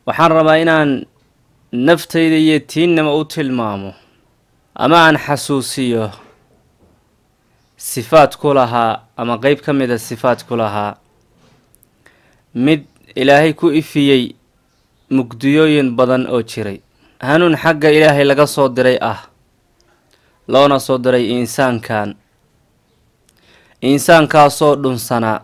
waxaan rabaa inaan naftayda iyo tiinnama u tilmaamo ama aan xasuusiyo sifaad ku lahaa ama qeyb ka mida sifaad ku lahaa mid ilaahay ku ifiyey mugdiyooyin badan oo jiray hanuun xagga ilaahay laga soo diray ah loona soo diray insaankan insaankaasoo dhunsanaa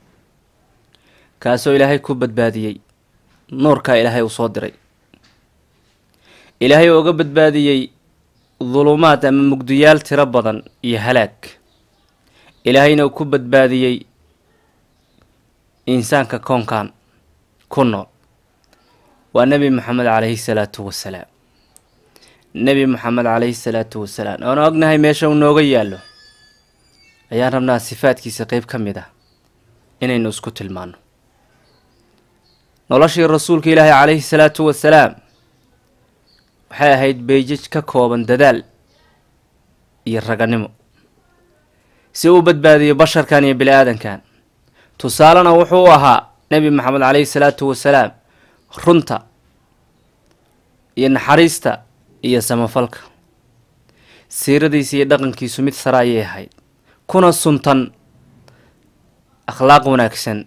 kaasoo ilaahay ku badbaadiyey nuurkaa ilaahay uu soo diray ilaahay oo uga badbaadiyey dulumaad ama mugdiyaal tiro badan iyo halaag ilaahayna uu ku badbaadiyey insaanka koonkan ku nool waa nebi moxamed calayhi salaatu wasalaam nebi moxamed calayhi salaatu wasalaam oona ognahay meesha uu nooga yaallo ayaan rabnaa sifaadkiisa qeyb ka mid ah inaynu isku tilmaano noloshii rasuulka ilaahi calayhi salaatu wasalaam waxay ahayd beejaj ka kooban dadaal iyo raganimo si uu badbaadiyo basharkan iyo bini aadankan tusaalena wuxuu u ahaa nebi maxamed calayhi salaatu wasalaam runta iyo naxariista iyo samafalka siiradiisa iyo dhaqankiisu mid sare ayay ahayd kuna suntan akhlaaq wanaagsan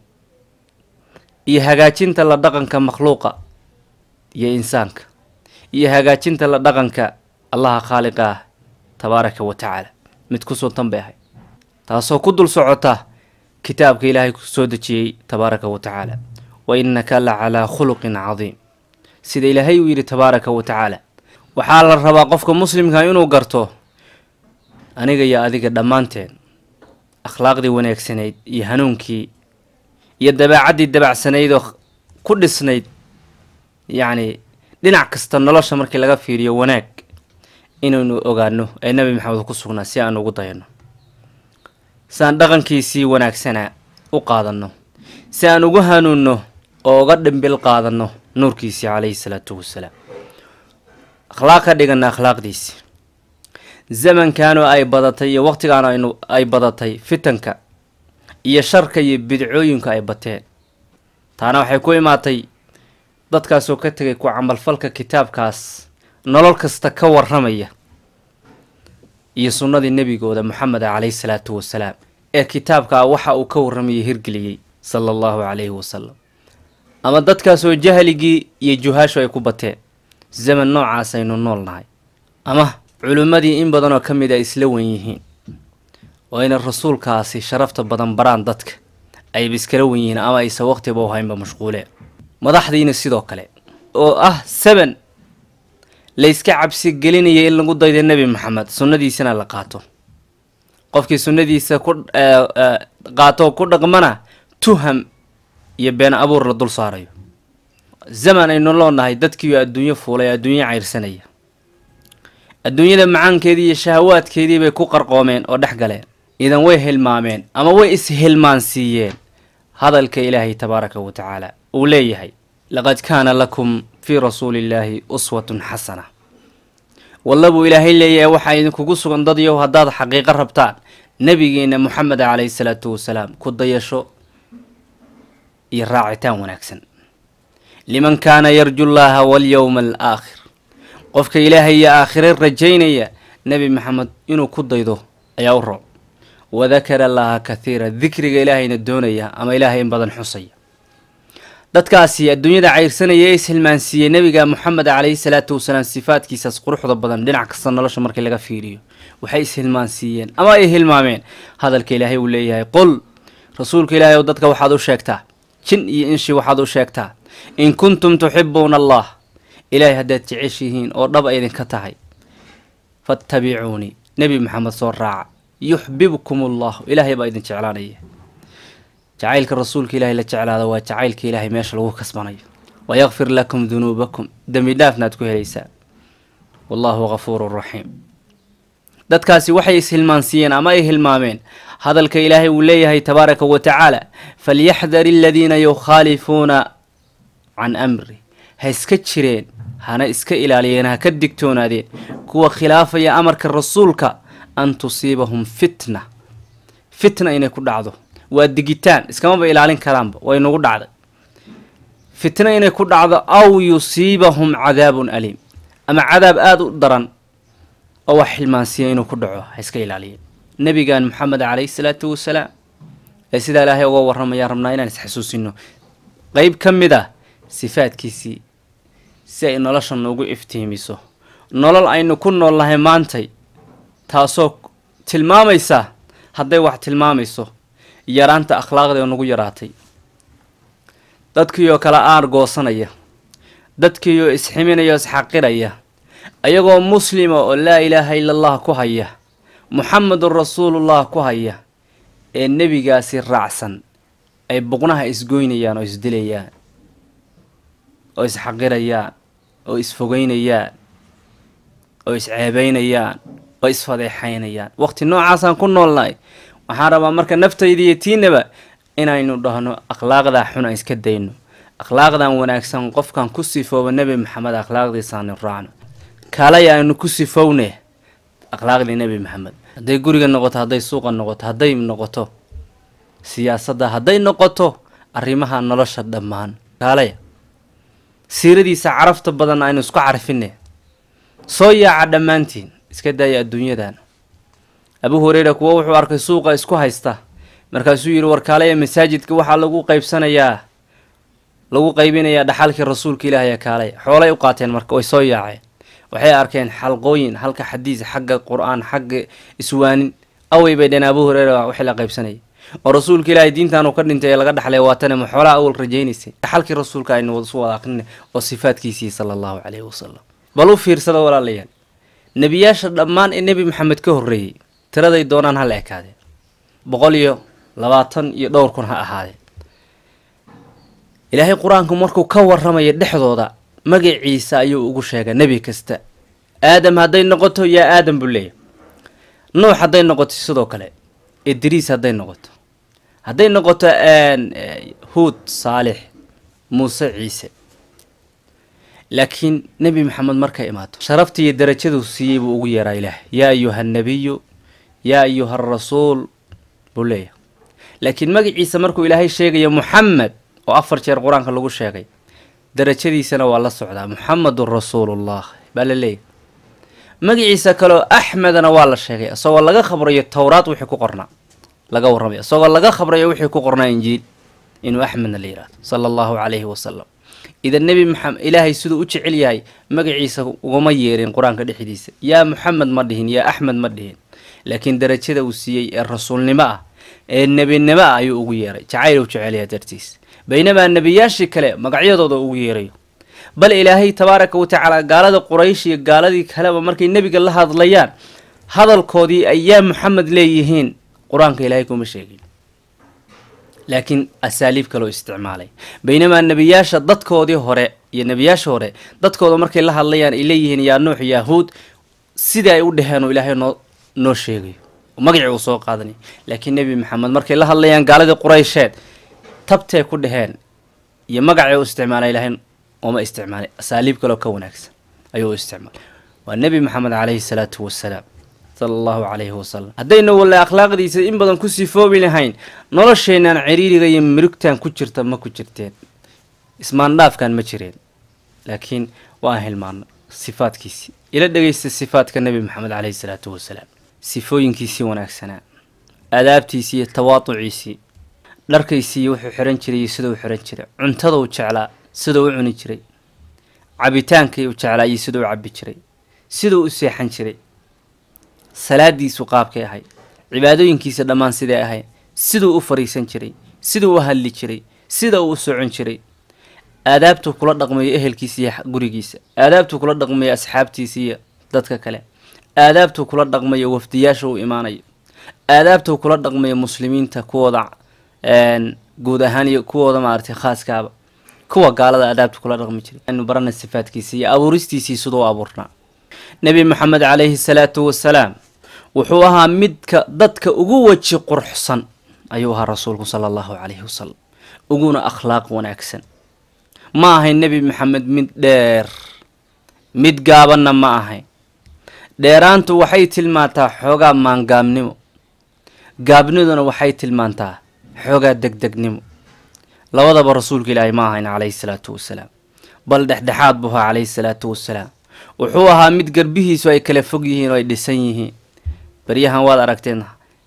iyo hagaajinta la dhaqanka makhluuqa iyo insaanka iyo hagaajinta la dhaqanka allaha khaaliqa ah tabaaraka wa tacaala mid ku suntan bay ahayd taasoo ku dul socota kitaabka ilaahay ku soo dejiyey tabaaraka wa tacaala wa innaka la calaa khuluqin cadiim sida ilaahay uu yidhi tabaaraka wa tacaala waxaa la rabaa qofka muslimka inuu garto aniga iyo adiga dhammaanteen akhlaaqdii wanaagsanayd iyo hanuunkii iyo dabaacaddii dabacsanayd oo ku dhisnayd yacni dhinac kasta nolosha markii laga fiiriyo wanaag inaynu ogaano ee nebi maxamed ku sugnaa si aan ugu dayanno si aan dhaqankiisii wanaagsanaa u qaadanno si aan ugu hanuunno oo uga dhimbil qaadanno nuurkiisii calayhi salaatu wasalaam akhlaaq ka dhiganna akhlaaqdiisii zamankanoo ay badatay iyo waqtigaan aynu ay badatay fitanka iyo sharka iyo bidcooyinka ay bateen taana waxay ku imaatay dadkaasoo ka tegay ku camalfalka kitaabkaas nolol kasta ka warramaya iyo sunnadii nebigooda moxameda calayhi salaatu wasalaam ee kitaabkaa waxa uu ka warramayay hirgeliyey sala allahu calayhi wasalam ama dadkaasoo jahligii iyo juhaashu ay ku bateen zaman noocaas aynu nool nahay ama culimmadii in badanoo ka mid a isla wen yihiin oo ayna rasuulkaasi sharafta badan baraan dadka ayba iskala wen yihiin ama aysan waqtiba u haynba mashquuleen madaxdiina sidoo kale oo ah seven layska cabsi gelinaya in lagu daydo nebi maxamed sunnadiisana la qaato qofkii sunnadiisa ku qaato ku dhaqmana tuham iyo been abuur la dul saarayo zaman aynu loonahay dadkiiyo adduunyo fuulay adduunyo cayrsanaya adduunyada macaankeedii iyo shahawaadkeedii bay ku qarqoomeen oo dhex galeen idan way hilmaameen ama way is-hilmaansiiyeen hadalka ilaahay tabaaraka wa tacaala uu leeyahay laqad kaana lakum fii rasuulillaahi uswatun xasana walla buu ilaahay leeyahay waxaa idinkugu sugan dadyow haddaad xaqiiqo rabtaan nebigeena moxamed calayhi salaatu wasalaam ku dayasho iyo raacitaan wanaagsan liman kaana yarju llaaha walyowma alaakhir qofka ilaahay iyo aakhire rajaynaya nebi maxamed inuu ku daydo ayaa u rooc wadakara allaha kathiira dikriga ilaahayna doonaya ama ilaahay in badan xusaya dadkaasi adduunyada cayrsanaya ee ishilmaansiiyey nebiga moxamed calayhi salaatu wasalaam sifaadkiisaas quruxda badan dhinac kasta nolosha markii laga fiiriyo waxay ishilmaansiiyeen ama ay hilmaameen hadalka ilaahay uu leeyahay qol rasuulka ilaahay ow dadka waxaad u sheegtaa jin iyo inshi waxaad u sheegtaa in kuntum tuxibuuna allah ilaahay haddaad jeceshihiin oo dhab ay idinka tahay fattabicuunii nebi maxamed soo raaca yuxbibkum allahu ilaahay baa idin jeclaanaya jacaylka rasuulka ilaahay la jeclaada waa jacaylka ilaahay meesha lagu kasbanayo wayakfir lakum dunuubakum dembi dhaafna aad ku helaysaa wallahu gafuurun raxiim dadkaasi waxay ishilmaansiiyeen ama ay hilmaameen hadalka ilaahay uu leeyahay tabaaraka wa tacaala falyaxdar aladiina yukhaalifuuna can amri ha iska jireen hana iska ilaaliyeen ha ka digtoonaadeen kuwa khilaafaya amarka rasuulka an tusiibahum fitna fitna inay ku dhacdo waa digitaan iskamaba ilaalin karaanba way nagu dhacday fitno inay ku dhacdo aw yusiibahum cadaabun aliim ama cadaab aada u daran oo wax xilmaansiya inuu ku dhaco ha iska ilaaliya nebigan moxamed calayhi salaatu wasalaam ee sidaa ilaahay uga warramayaan rabnaa inaan isxasuusino qeyb ka mid ah sifaadkiisii si ay nolosha noogu iftiimiso nolol aynu ku noolnahay maantay taasoo tilmaamaysa hadday wax tilmaamayso yaraanta akhlaaqda ee nagu yaraatay dadkiioo kale aar goosanaya dadkiioo isximinaya o isxaqiraya ayagoo muslima oo laa ilaaha ila allah ku haya muxamedun rasuulullah ku haya ee nebigaasi raacsan ay buqnaha isgoynayaan oo isdilayaan oo isxaqirayaan oo isfogeynayaan oo isceebeynayaan oo isfadeexaynayaan waqti noocaasaan ku noolnahay waxaan rabaa marka naftayda iyo tiinaba inaynu dhahno akhlaaqdaa xun aan iska dayno akhlaaqdan wanaagsan qofkan ku sifooba nebi maxamed akhlaaqdiisaanu raacno kaalay aynu ku sifowne akhlaaqdii nebi maxamed hadday guriga noqoto hadday suuqa noqoto hadday noqoto siyaasadda hadday noqoto arrimaha nolosha dhammaan kaalaya siiradiisa carafta badan aynu isku carfine soo yaaca dhammaantiin iska daaya adduunyadan abu hureyra kuwa wuxuu arkay suuqa isku haysta markaasuu yidhi warkaalaya masaajidka waxaa lagu qaybsanayaa lagu qaybinayaa dhaxalkii rasuulka ilaahay kaalay xoolay u qaateen marka way soo yaaceen waxay arkeen xalqooyin halka xadiis xagga qur-aan xagga iswaanin awey bay dheen abu hureyra wixii la qaybsanayay oo rasuulka ilaahay diintan uu ka dhintay ee laga dhaxlay waatane ma xoolaha awal rajaynaysay dhaxalkii rasuulka aynu isu wada aqrina oo sifaadkiisii sala allahu caleyhi wasalam bal u fiirsada walaalayaal nebiyaasha dhammaan ee nebi maxamed ka horreeyey tiraday doonaan hala ekaadeen boqol iyo labaatan iyo dhowr kun ha ahaadeen ilaahay qur-aanku markuu ka warramaya dhexdooda magaciisa ayuu ugu sheegay nebi kasta aadam hadday noqoto yaa aadam buu leeyahy nuux hadday noqoto sidoo kale idriis hadday noqoto hadday noqoto huud saalix muuse ciise laakiin nebi maxamed markay imaato sharafta iyo darajaduu siiyey buu ugu yeeraa ilaah yaa ayuha annabiyu yaa ayuha arasuul buu leeyahay laakiin magaciisa markuu ilaahay sheegayo muxamed oo afar jeer qur-aanka lagu sheegay darajadiisana waa la socdaa muxamedun rasuulullah baa la leeyahy magaciisa kaleoo axmedana waa la sheegay isagoo laga khabrayo towraad wixii ku qornaa laga warramayo isagoo laga khabrayo wixii ku qornaa injiil inuu axmedna la yihahdo sala allahu calayhi wasalam idan nebi maxamed ilaahay siduu u jecel yahay magaciisa ugama yeerin qur-aanka dhexdiisa yaa muxamed ma dhihin yaa axmed ma dhihin laakiin darajada uu siiyey ee rasuulnimo ah ee nebinimo ah ayuu ugu yeeray jacayl uu jecelyaha dartiis baynamaa nebiyaashii kale magacyadooda ugu yeerayo bal ilaahay tabaaraka wa tacaala gaalada quraysh iyo gaaladii kaleba markay nebiga la hadlayaan hadalkoodii ay yaa muxamed leeyihiin qur-aanka ilaahay kuma sheegin laakiin asaaliib kaloo isticmaalay baynamaa nebiyaasha dadkoodii hore iyo nebiyaasha hore dadkooda markay la hadlayaan ay leeyihiin yaa nuux yahuud sidai ay u dheheen oo ilaahay noo noo sheegayo magacii uu soo qaadanay laakiin nebi maxamed markay la hadlayaan gaaladii quraysheed tabtay ku dheheen iyo magacii u isticmaalay ilaahay ooma isticmaalay asaaliib kaloo ka wanaagsan ayuu u isticmaalay waa nebi maxamed caleyhi salaatu wasalaam sala allahu calayhi wasalam haddayna walla akhlaaqdiisa in badan ku sifoobi lahayn nolosheenaan ciriiriga iyo mirugtan ku jirta ma ku jirteen ismaandhaafkan ma jireen laakiin waan hilmaana sifaadkiisii ila dhegeysta sifaadka nebi maxamed caleyhi salaatu wasalaam sifooyinkiisii wanaagsanaa aadaabtiisii iyo tawaaduciisii dharkaysiiyo wuxuu xihan jiray iyo sidau xihan jiray cuntada u jeclaa sidau u cuni jiray cabitaankii u jeclaa iyo sidau u cabi jiray sidau u seexan jiray salaadiisu qaabkay ahayd cibaadooyinkiisa dhammaan siday ahayd siduu u fariisan jiray siduu u hadli jiray sida uu u socon jiray aadaabtuu kula dhaqmayo ehelkiisa iyo gurigiisa aadaabtuu kula dhaqmayo asxaabtiisa iyo dadka kale aadaabtuu kula dhaqmayo wafdiyaasha uu imaanayo aadaabtuu kula dhaqmayo muslimiinta kuwooda guud ahaan iyo kuwooda maaragtay khaaskaaba kuwa gaalada aadaabta kula dhaqmi jiray anu barana sifaadkiisa iyo abuuristiisii siduu u abuurnaa nebi maxamed calayhi salaatu wasalaam wuxuu ahaa midka dadka ugu weji quruxsan ayuu ahaa rasuulku sala allahu calayhi wasalam uguna akhlaaq wanaagsan ma ahayn nebi maxamed mid dheer mid gaabanna ma ahayn dheeraantu waxay tilmaantaa xoogaa maangaabnimo gaabniduna waxay tilmaantaa xoogaa degdegnimo labadaba rasuulka ilaahay ma ahayn calayhi salaatu wasalaam bal dhexdhexaad buu ahaa calayhi salaatu wasalaam wuxuu ahaa mid garbihiisu ay kala fog yihiin oo ay dhisan yihiin beryahan waad aragteen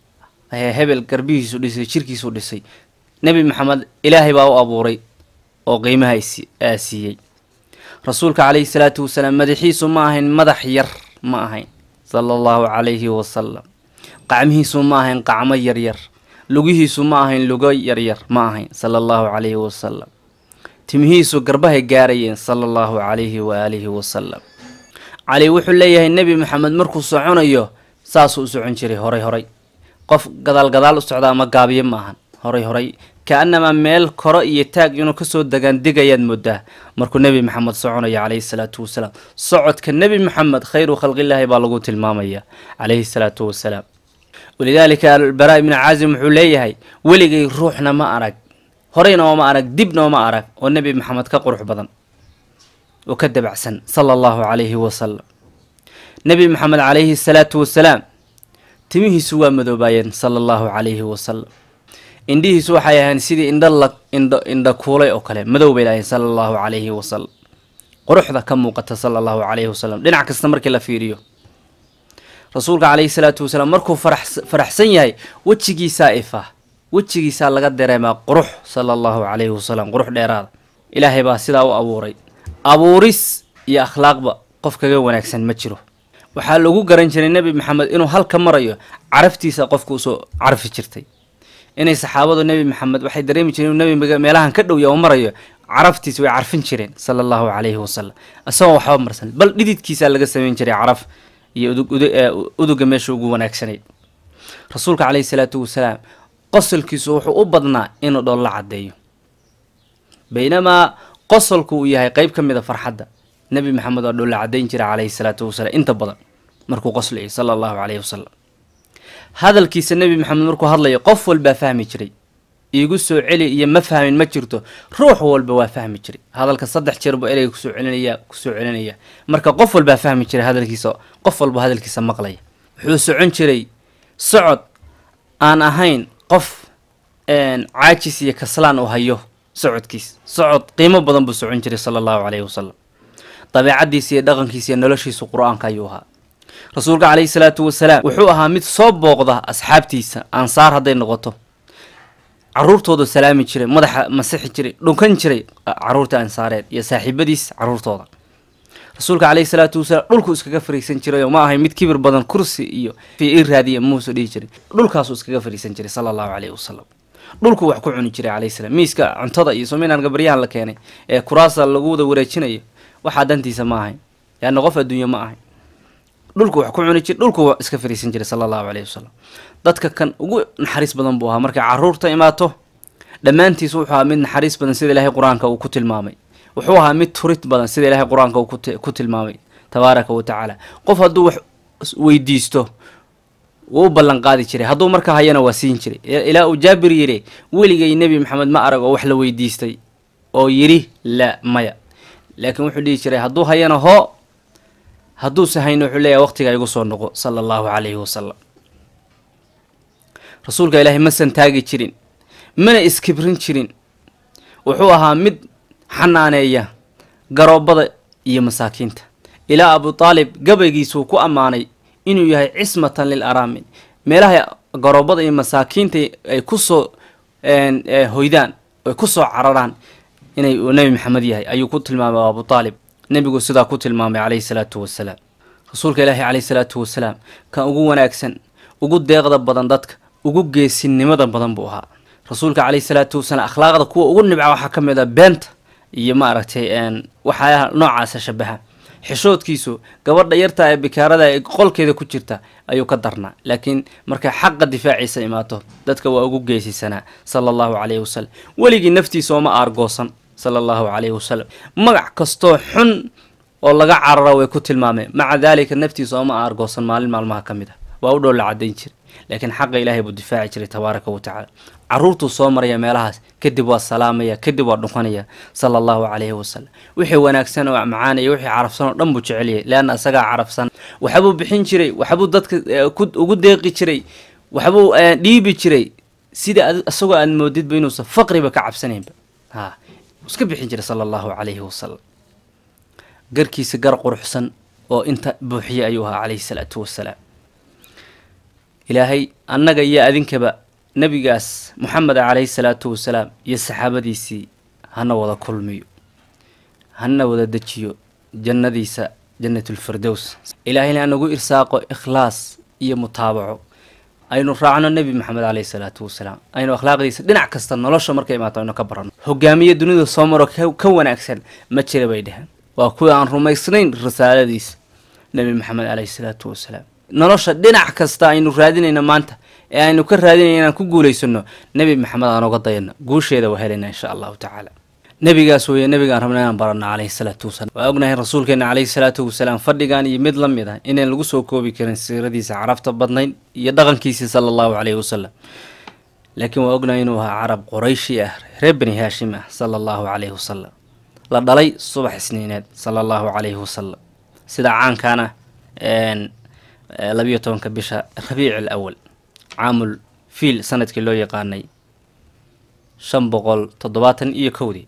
hebel garbihiisu dhisay jirkiisu dhisay nebi maxamed ilaahay baa u abuuray oo qiimaha aa siiyey rasuulka calayhi salaatu wasalaam madaxiisu ma ahayn madax yar ma ahayn sala allahu calayhi wasalam qacmihiisu ma ahayn qacmo yaryar lugihiisu ma ahayn lugo yaryar ma ahayn sala allahu calayhi wasalam timihiisu garbahay gaarayeen sala allahu calayhi waaalihi wasalam cali wuxuu leeyahay nebi maxamed markuu soconayo saasuu u socon jiray horay horay qof gadaal gadaal u socda ama gaabiye ma ahan horay horay ka-anamaa meel koro iyo taag inuu kasoo degaan digayaad moodaa markuu nebi maxamed soconayo calayhi salaatu wasalaam socodka nebi maxamed khayru khalqillaahi baa lagu tilmaamaya calayhi salaatu wasalaam walidaalika albaraa ibnu caasim wuxuu leeyahay weligay ruuxna ma arag horeyna ooma arag dibna ooma arag oo nebi maxamed ka qurux badan oo ka dabacsan sala allahu calayhi wasalam nebi maxamed calayhi salaatu wasalaam timihiisu waa madoobaayeen sala allahu calayhi wasalam indhihiisu waxay ahayn sidii indha la indho indha kuulay oo kale madow bay lahayn sala allahu calayhi wasalam quruxda ka muuqata sala allahu calayhi wasalam dhinac kasta markii la fiiriyo rasuulka calayhi salaatu wasalaam markuu farax faraxsan yahay wejigiisaa ifaa wejigiisaa laga dareemaa qurux sala allahu calayhi wasalam qurux dheeraada ilaahay baa sidaa u abuuray abuuris iyo akhlaaqba qof kaga wanaagsan ma jiro waxaa lagu garan jiray nebi maxamed inuu halka marayo caraftiisa qofka usoo carfi jirtay inay saxaabadu nebi maxamed waxay dareemi jireen inuu nebi meelahan ka dhowya oo marayo caraftiisa way carfin jireen sala allahu calayhi wasalam isagoo waxba marsan bal dhididkiisaa laga sameyn jiray caraf iyo uduga meesha ugu wanaagsanayd rasuulka caleyhi salaatu wasalaam qosolkiisu wuxuu u badnaa inuu dhool la caddeeyo baynamaa qosolku uu yahay qeyb ka mid a farxadda nebi maxamed waa dhool la caddayn jira caleyhi salaatu wasalaam inta badan markuu qoslayo sala allahu caleyhi wasalam hadalkiisa nebi maxamed markuu hadlayo qof walbaa fahmi jiray iigu soo celi iyo ma fahmin ma jirto ruux walba waa fahmi jiray hadalka saddex jeer buu ereyga kusoo celinaya kusoo celinaya marka qof walbaa fahmi jiray hadalkiisa qof walba hadalkiisa maqlaya wuxuu socon jiray socod aan ahayn qof caajis iyo kaslaan uu hayo socodkiis socod qiimo badan buu socon jiray sala allahu caleyhi wasalam dabeecadiisa iyo dhaqankiisa iyo noloshiisu qur-aanka ayuu ahaa rasuulka caleyhi salaatu wasalaam wuxuu ahaa mid soo booqda asxaabtiisa ansaar hadday noqoto caruurtooda salaami jiray madaxa masixi jiray dhunkan jiray caruurta ansaareed iyo saaxiibadiis caruurtooda rasuulka caleyhi salaatu wasalaam dhulku iskaga fariisan jiray oo ma ahay mid kibir badan kursi iyo i raadiya muuse dhihi jiray dhulkaasuu iskaga fariisan jiray sala allahu caleyhi wasalam dhulku wax ku cuni jiray caleyhi salaam miiska cuntada iyo sominaan gabaryahan la keenay ee kuraasa lagu wada wareejinayo waxaa dantiisa ma ahayn yaana qof adduunye ma ahayn dhulku wax ku cuni jir dhulku iska fariisan jiray sala allahu caleyhi wasalam dadka kan ugu naxariis badan buu ahaa markay caruurta imaato dhammaantiis wuxuu ahaa mid naxariis badan sida ilaahay qur-aanka uu ku tilmaamay wuxuu ahaa mid turid badan sida ilaahay qur-aanka uu ku tilmaamay tabaaraka wa tacaala qof hadduu wax weydiisto wuu u ballan qaadi jiray hadduu marka hayana waa siin jiray ilaa uu jaabir yidhi weligay nebi maxamed ma arag oo wax la weydiistay oo yidhi la maya laakiin wuxuu dhihi jiray hadduu hayana hoo hadduuse hayno wuxuu leeyahay waqtiga igu soo noqo sala allahu calayhi wasalam rasuulka ilaahay ma santaagi jirin mana iskibrin jirin wuxuu ahaa mid xanaaneeya garoobada iyo masaakiinta ilaa abu taalib gabaygiisuu ku ammaanay inuu yahay cismatan lil araamin meelaha garoobada iyo masaakiinta ay kusoo hoydaan ay kusoo cararaan inay uu nebi maxamed yahay ayuu ku tilmaamay abu taalib nebigu sidaa ku tilmaamay caleyhi salaatu wasalaam rasuulka ilaahi caleyhi salaatu wasalaam kan ugu wanaagsan ugu deeqda badan dadka ugu geesinimada badan buu ahaa rasuulka caleyhi salaatu wasalaam akhlaaqda kuwa ugu nibca waxaa ka mid a beenta iyo maaragtay waxaa noocaasa shabaha xishoodkiisu gabadha yarta ee bikaarada ee qolkeeda ku jirta ayuu ka darnaa laakiin markay xaqa difaaciisa imaato dadka waa ugu geesisanaa sala allahu caleyhi wasalam weligii naftiisa ooma aargoosan sala allahu caleyhi wasalam magac kastoo xun oo laga cararo way ku tilmaameen maca daalika naftiisa ooma aargoosan maalin maalmaha ka mid ah waa u dhow la cadayn jiray laakiin xaqa ilaahay buu difaaci jiray tabaaraka wa tacaala caruurtuu soo maraya meelahaas kadib waa salaamaya kadib waa dhunkanaya sala allahu caleyhi wasalam wixii wanaagsan oo macaanaya wixii carafsan oo dhan buu jeceliyay leanna isagaa carafsan waxbuu bixin jiray waxbuu dadka ugu deeqi jiray waxbuu dhiibi jiray sida isagoo aad moodidba inuusan faqriba ka cabsanaynba ha iska bixin jiray sala allahu calayhi wasalam garkiisa gar quruxsan oo inta buuxiye ayuu ahaa calayhi salaatu wasalaam ilaahay annaga iyo adinkaba nebigaas moxameda calayhi salaatu wasalaam iyo saxaabadiisii hana wada kulmiyo hana wada dejiyo jannadiisa jannatulfirdows ilaahayna anagu irsaaqo ikhlaas iyo mutaabaco aynu raacno nebi maxamed caleyhi salaatu wasalaam aynu akhlaaqdiisa dhinac kasta nolosha markay imaato aynu ka baranno hogaamiye dunida soo maro ka wanaagsan ma jira bay dheheen waa kuwa aan rumaysnayn risaaladiisa nebi maxamed caleyhi salaatu wasalaam nolosha dhinac kasta aynu raadinayno maanta ee aynu ka raadinayno inaan ku guulaysano nebi maxamed aan oga dayano guusheeda waa helayna insha allahu tacaala nebigaas weeye nebigaan rabna inaan baranno caleyhi salaatu wasalaam waa ognahay rasuulkeena caleyhi salaatu wasalaam fadhigan iyo mid la mid ah inaan lagu soo koobi karin siiradiisa carabta badnayd iyo dhaqankiisii sala allahu caleyhi wasalam laakiin waa ognahay inuu ahaa carab qorayshi ah reer bani haashim ah sala allahu caleyhi wasalam la dhalay subax isniineed sala allahu caleyhi wasalam sida caankaana labiyo tobanka bisha rabiic al awal caamul fiil sanadkii loo yaqaanay shan boqol toddobaatan iyo kowdii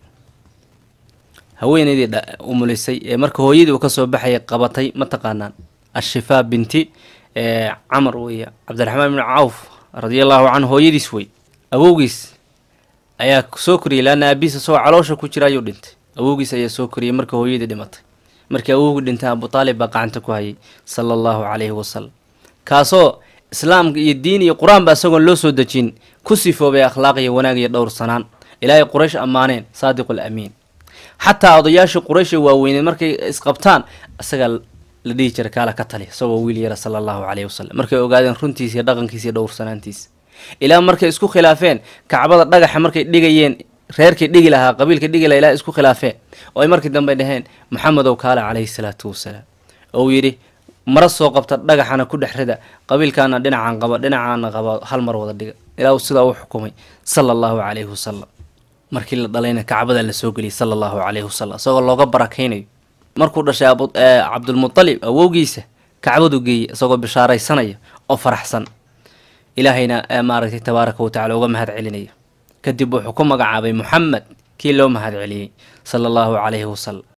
haweeneydii umulisay ee marka hooyadii uu kasoo baxayay qabatay mataqaanaan ashifaa binti camar weeye cabdiraxmaan ibni cawf radia allahu canhu hooyadiis wey awowgiis ayaa soo koriyay laana aabihiis isagoo caloosha ku jira ayuu dhintay awowgiis ayaa soo koriyay marka hooyadii dhimatay markii awowgii dhintay abu taalib baa gacanta ku hayay sala allahu calayhi wasalam kaasoo islaamka iyo diin iyo qur-aanba isagoon loo soo dejin ku sifoobay akhlaaq iyo wanaag iyo dhowr sanaan ilaahay quraysh ammaaneen saadiqul amiin xataa odayaashii quraysh ee waaweyneed markay isqabtaan isagaa la dhihi jiray kaala ka tali isagoo wiil yara sala allahu caleyhi wasalam markay ogaadeen runtiisa iyo dhaqankiisa iyo dhowrsanaantiisa ilaa markay isku khilaafeen kacbada dhagaxa markay dhigayeen reerkay dhigi lahaa qabiilka dhigi laha ilaa isku khilaafeen oo ay markii dambe dhaheen maxamedow kaale caleyhi salaatu wasalaam oo uu yidhi mara soo qabta dhagaxana ku dhex rida qabiilkaana dhinacan qaba dhinacaana qaba hal mar wada dhiga ilaa uu sidaa u xukumay sala allahu caleyhi wasalam markii la dhalayna kacbada la soo geliyay sala allahu caleyhi wasalam isagoo looga barakaynayo markuu dhashay cabdulmutalib awowgiisa kacbadu geeyey isagoo bishaaraysanaya oo faraxsan ilaahayna maaragtay tabaaraka watacala uga mahad celinaya kadib wuxuu ku magacaabay moxamed kii loo mahad celiyey sala allahu caleyhi wasalam